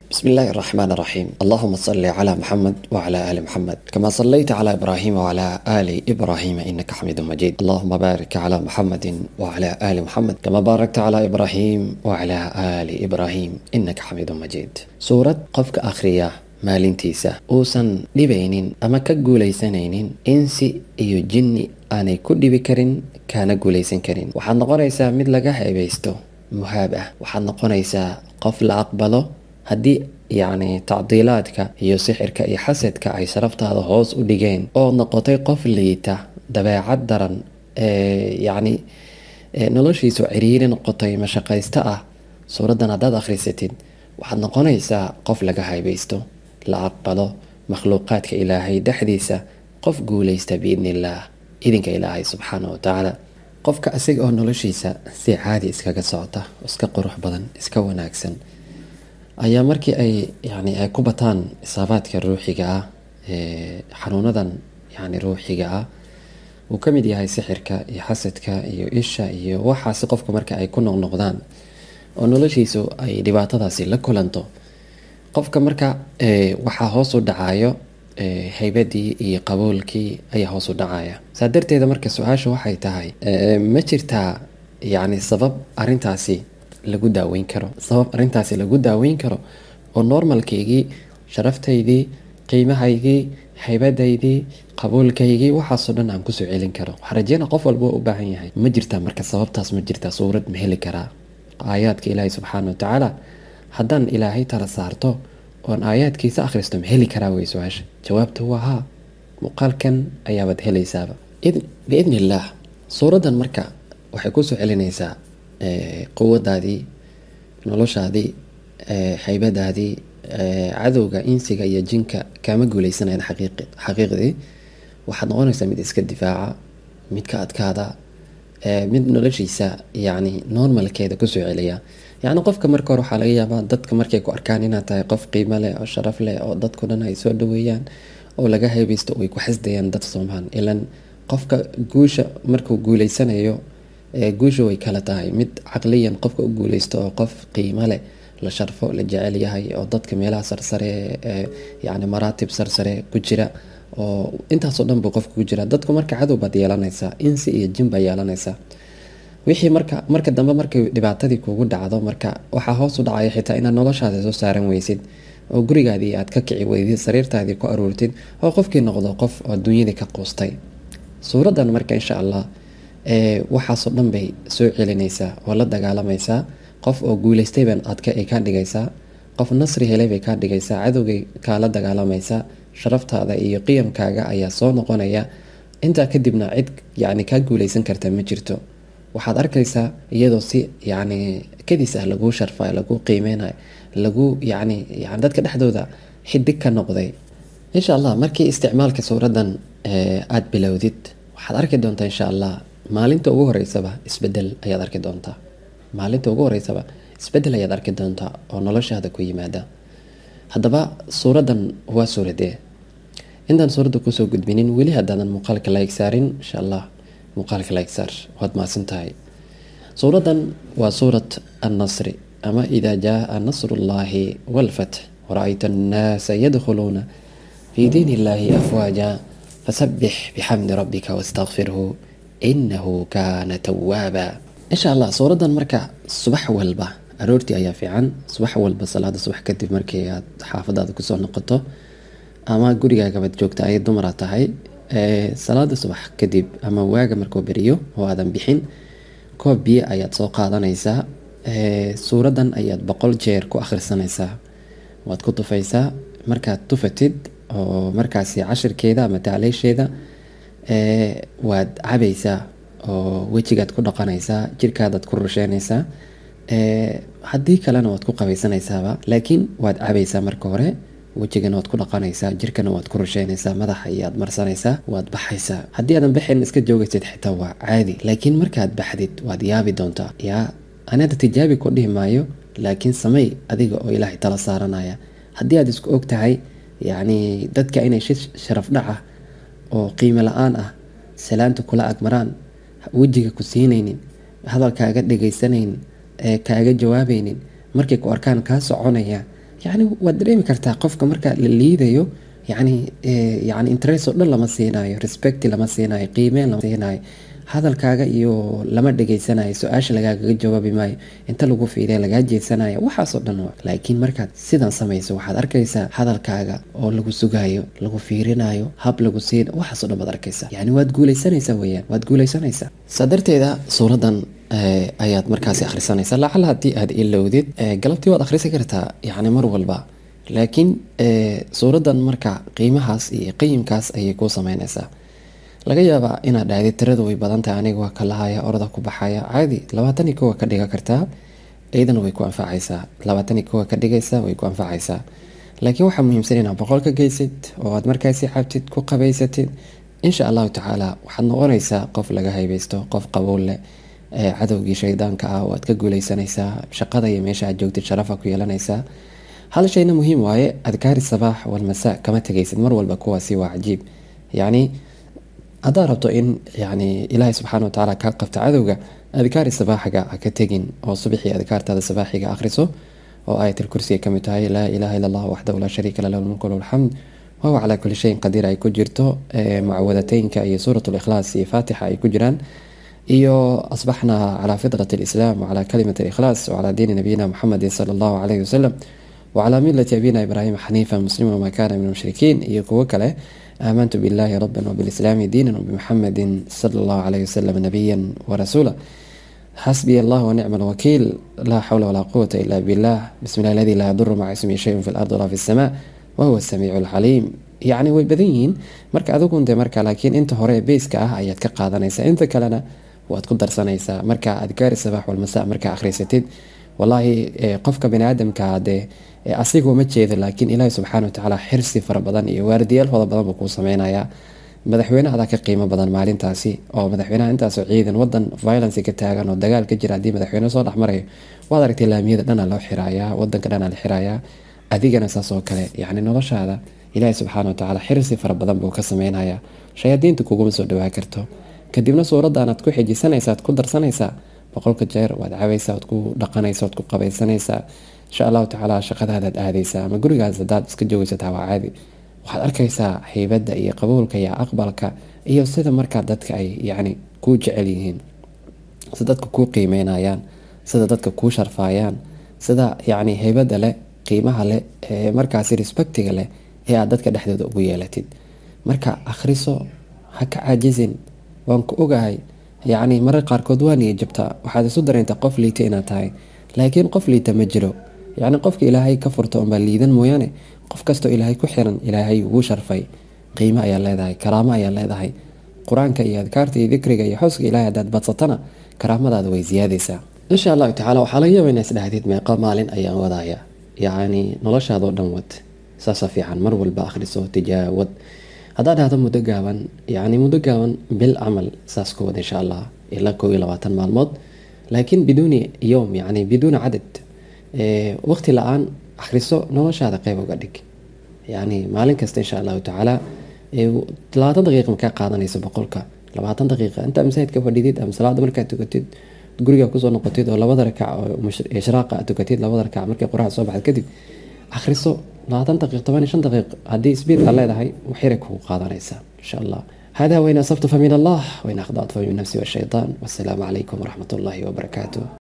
بسم الله الرحمن الرحيم اللهم صل على محمد وعلى آل محمد كما صليت على إبراهيم وعلى آل إبراهيم إنك حميد مجيد اللهم بارك على محمد وعلى آل محمد كما باركت على إبراهيم وعلى آل إبراهيم إنك حميد مجيد سورة قفك آخرية maalintiisa uusan dhibaynin ama ka guulaysanaynin insi iyo jinni aanay ku dhibi karin kaana guulaysan karin waxaad noqonaysaa mid laga heebaysto muhaab ah waxaad noqonaysaa qof la aqbalo haddii yacni tacdiilaadka iyo sixirka iyo xasadka ay sharaftaada hoos u dhigeen oo noqotay qof liita dabeecad daran ee yacni noloshiisu ciriiri noqotay mashaqaysto ah suuraddan haddaad akhrisatid waxaad noqonaysaa qof laga haybaysto la aqbalo makhluuqaadka ilaahay dhexdiisa qof guulaysta biidni illaah idinka ilaahay subxaana wa tacaala qofka isaga oo noloshiisa si caadi iskaga socota iska qurux badan iska wanaagsan ayaa markii ay yani ay ku bataan isaabaadka ruuxiga ah xanuunadan yani ruuxiga ah uu ka mid yahay sixirka iyo xasadka iyo isha iyo waxaasi qofka marka ay ku noqnoqdaan oo noloshiisu ay dhibaatadaasi la kulanto qofka marka waxaa hoos u dhacayo haybadii iyo qabuulkii ayaa hoos u dhacaya saa darteeda marka su-aasha waxay tahay ma jirtaa yacni sabab arintaasi lagu daaweyn karo sabab arintaasi lagu daaweyn karo oo normalkaygii sharaftaydii qiimahaygii haybadaydii qabuulkaygii waxaasoo dhan aan kusoo celin karo waxaa rajeyna qof walba u baahan yahay ma jirtaa marka sababtaas ma jirtaa suurad ma heli karaa aayaadka ilaahi subxaana wa tacaala haddaan ilaahay tala saarto oon aayaadkiisa akhristo ma heli karaa wey su-aasha jawaabta waa haa muuqaalkan ayaabaad helaysaaba biidni illaah suuraddan marka waxay kusoo celinaysaa quwadaadii noloshaadii haybadaadii cadowga insiga iyo jinka kaama guuleysanayan xaqiiqdii waxaad noqonaysaa mid iska difaaca mid ka adkaada mid noloshiisa yani normalkeeda kusoo celiya yacni qofka marka hore waxaa laga yaabaa dadka markay ku arkaan inaad tahay qof qiimo leh oo sharaf leh oo dadku dhan ay soo dhaweeyaan oo laga haybaysto way ku xasdayaan dad soomaan ilan qofka guusha markuu guuleysanayo guusha way kala tahay mid caqliyan qofka u guuleysto oo qof qiimo leh la sharfo la jecel yahay oo dadka meelaha sarsare yani maraatib sarsare ku jira oo intaasoo dhan buu qofka ku jira dadku marka cadow baad yeelanaysaa insi iyo jin baa yeelanaysaa wixii marka marka dambe markay dhibaatadii kugu dhacdo marka waxaa hoos u dhacaya xitaa inaad noloshaada soo saaran weysid oo gurigaadii aad ka kici weydid sariirtaadii ku aruurtid oo qofkii noqdo qof oo dunyadii ka quustay suuraddan marka insha allah waxaasoo dhan bay soo celinaysaa oo la dagaalamaysaa qof oo guuleystayban adka ay kaa dhigaysaa qof nasri helay bay kaa dhigaysaa cadowgay kaala dagaalamaysaa sharaftaada iyo qiyamkaaga ayaa soo noqonaya intaa kadibna cid yani kaa guuleysan karta ma jirto waxaad arkaysaa iyadoo si yani kadis ah laguu sharfayo laguu qiimeynayo lagu yani yani dadka dhexdooda xidig ka noqday insha allah markii isticmaalka suuraddan aada bilowdid waxaad arki doontaa insha allah maalinta ugu horeysaba isbedel ayaad arki doontaa maalinta ugu horeysaba isbedel ayaad arki doontaa oo noloshaada ku yimaada haddaba suuraddan waa suuradee intaan suuradda kusoo gudbinin weli haddaadan muuqaalka like saarin insha allah muuqaalka like saar waad mahadsan tahay suuraddan waa suurat annasri ama idaa jaaa nasrullaahi walfatx wara-ayta annaasa yadkhuluuna fii diin illaahi afwaaja fasabbix bixamdi rabbika wastakfirhu inahu kaana tawaaba insha allah suuraddan marka subax walba aroortii ayaa fiican subax walba salaada subax kadib markii aad xaafadaada kusoo noqoto ama gurigaagabad joogta ay dumara tahay salaada subax kadib ama waaga markuu beriyo oo aadan bixin koob biyo ayaad soo qaadanaysaa suuraddan ayaad boqol jeer ku akhrisanaysaa waad ku tufaysaa markaad tufatid oo markaasi cashirkeeda ama taaleysheeda waad cabaysaa oo wejigaad ku dhaqanaysaa jirkaadaad ku rusheynaysaa haddii kalena waad ku qabaysanaysaaba laakiin waad cabaysaa marka hore wejigana waad ku dhaqanaysaa jirkana waad ku rusheynaysaa madaxa iyaad marsanaysaa waad baxaysaa haddii aadan baxayn iska joogaysid xitaa waa caadi laakiin markaad baxdid waad yaabi doontaa yaa anada tijaabi ku dhihi maayo laakiin samey adiga oo ilaahay tala saaranaya haddii aad isku og tahay yacni dadka inay shi sharaf dhac ah oo qiimo la-aan ah salaanta kula agmaraan wejiga ku siinaynin hadalkaaga dhegaysanaynin ee kaaga jawaabaynin markay ku arkaan kaa soconaya yacni waad dareemi kartaa qofka marka la liidayo yacni yani interest oo dhan lama siinayo respect lama siinayo qiimeyn lama siinayo hadalkaaga iyo lama dhegeysanayo su-aasha lagaagaga jawaabi maayo inta lagu fiiriya lagaa jeedsanayo waxaasoo dhan waa laakiin markaad sidan samayso waxaad arkaysaa hadalkaaga oo lagu sugayo lagu fiirinayo hab lagu siin waxaasoo dhan baad arkaysaa yani waad guuleysanaysaa weyaan waad guuleysanaysaa saa darteeda suuradan ayaad markaasi akhrisanaysaa lacala haddii aad ilowdid galabtii waad akhrisi kartaa yani mar walba laakiin suuradan marka qiimahaas iyo qayimkaas ayay kuu sameynaysaa laga yaabaa inaad dhahdi tiradu way badan tahay aniga waa ka lahaya orada ku baxaya caadi labaatan iyo kowa ka dhiga kartaa iyadana way ku anfacaysaa labaatan iyo kowa ka dhigaysa way ku anfacaysaa laakiin waxaa muhiimsan inaad boqol ka geysid oo aad markaasi cabtid ku qabaysatid insha allahu tacaala waxaad noqonaysaa qof laga haybeysto qof qabowl leh cadowgii shaydaanka ah waad ka guuleysanaysaa shaqada iyo meesha aad joogtid sharafa ku yeelanaysaa hal shayna muhiim waaye adkaari sabaax walmasaa kama tegaysid mar walba kuwaasi waa cajiib yacni haddaad rabto in yani ilaahay subxaana watacaala kaa qabta cadowga adkaari sabaaxiga ha ka tegin oo subaxii adkaartaada sabaaxiga akhriso oo ayatul kursiga kamid tahay laa ilaaha illa allah waxdahu laa shariika la lahu lmulku lahu alxamd wahuwa calaa kulli shayin qadiir ay ku jirto mucawadateynka iyo suurat likhlaas iyo faatixa ay ku jiraan iyo asbaxna calaa fitrat alislaam wacalaa kalimat alikhlaas wacalaa diini nabiyina muxamedin sala allahu calayhi wasalam wacalaa milati abina ibraahima xaniifa muslima wamaa kaana min almushrikiin iyo kuwo kale aamantu billahi raban wbilislaami diinan wbimuxamedin sala allahu calayhi wasalam nabiyan warasuula xasbiya allah wanicma alwakiil laa xawla walaa quwata ila billah bismi llah aladi laa yaduru maca ismihi shayun fi lard walaa fi lsamaa wahuwa samiicu lcaliim yacni way badan yihiin marka adigun de marka laakiin inta hore beyska ah ayaad ka qaadanaysaa inta kalena waad ku darsanaysaa marka adkaari sabaax walmasa markaa akhriysatid wallaahi qofka bani aadamka dee asigoo ma jeedo laakiin ilaahi subxaana watacaala xirsi fara badan iyo waardiyaal fara badan buu kuu sameynayaa madaxweynahadaa ka qiimo badan maalintaasi oo madaxweynaha intaasoo ciidan wadan violence ka taagan oo dagaal ka jira haddii madaxweyne soo dhexmarayo waad aragtay laamiyada dhana loo xirayaa wadanka dhana la xirayaa adigana saas oo kale yacni noloshaada ilaahi subxaana watacaala xirsi fara badan buu ka sameynayaa shayaadiinta kuguma soo dhawaa karto kadibna suuradaanaad ku xijisanaysaa ad ku darsanaysaa boqolka jeer waad cabaysaa waad ku dhaqanaysa waad ku qabaysanaysaa insha allahu tacaala shaqadaadaad aadaysaa ama gurigaas hadaad iska joogaysataa waa caadi waxaad arkaysaa haybadda iyo qabuulka iyo aqbalka iyo sida markaa dadka ay yacni kuu jecel yihiin sida dadka kuu qiimeynayaan sida dadka kuu sharfaayaan sida yacni haybadda leh qiimaha leh ee markaasi respectiga leh ee aad dadka dhexdooda ugu yeelatid marka akhriso ha ka caajisin waan ku ogahay yacni marar qaarkood waa niya jabtaa waxaad isu dareyntaa qof liita inaad tahay laakiin qof liita ma jiro yacni qofka ilaahay ka furta unbaa liidan mooyaane qof kastoo ilaahay ku xiran ilaahay ugu sharfay qiimo ayaa leedahay karaamo ayaa leedahay qur-aanka iyo adkaarta iyo dikriga iyo xooska ilaahay haddaad badsatana karaamadaada way siyaadaysaa insha allahu tacaala waxaa laga yaaba inaad isdhahdid meeqa maalin ayaan wadaya yacni noloshaadoo dhan wad saasa fiican mar walba akhriso tijaawad haddaad dhahdo muddo gaaban yacni muddo gaaban bil camal saas ku wad insha allah ilaa kow iyo labaatan maalmood laakiin biduuni yowm yacni biduuni cadad waqti la-aan akhriso noloshaada qeyb uga dhig yacni maalin kasta insha allahu tacaala labaatan daqiiqa makaa qaadanayso boqolka labaatan daqiiqa intaa masaajidka fadhidid ama salaada markaad tukatid guriga kusoo noqotid oo labada rakac oo ishraaqa aad tukatid labada rakac markay qoraxda soo baxad kadib akhriso labaatan daqiiq toban iyo shan daqiiq haddii sbiid aad leedahay waxyara kugu qaadanaysaa insha allah هذا وإن أصبت فمن الله وإن أخطأت فمن نفسي والشيطان والسلام عليكم ورحمة الله وبركاته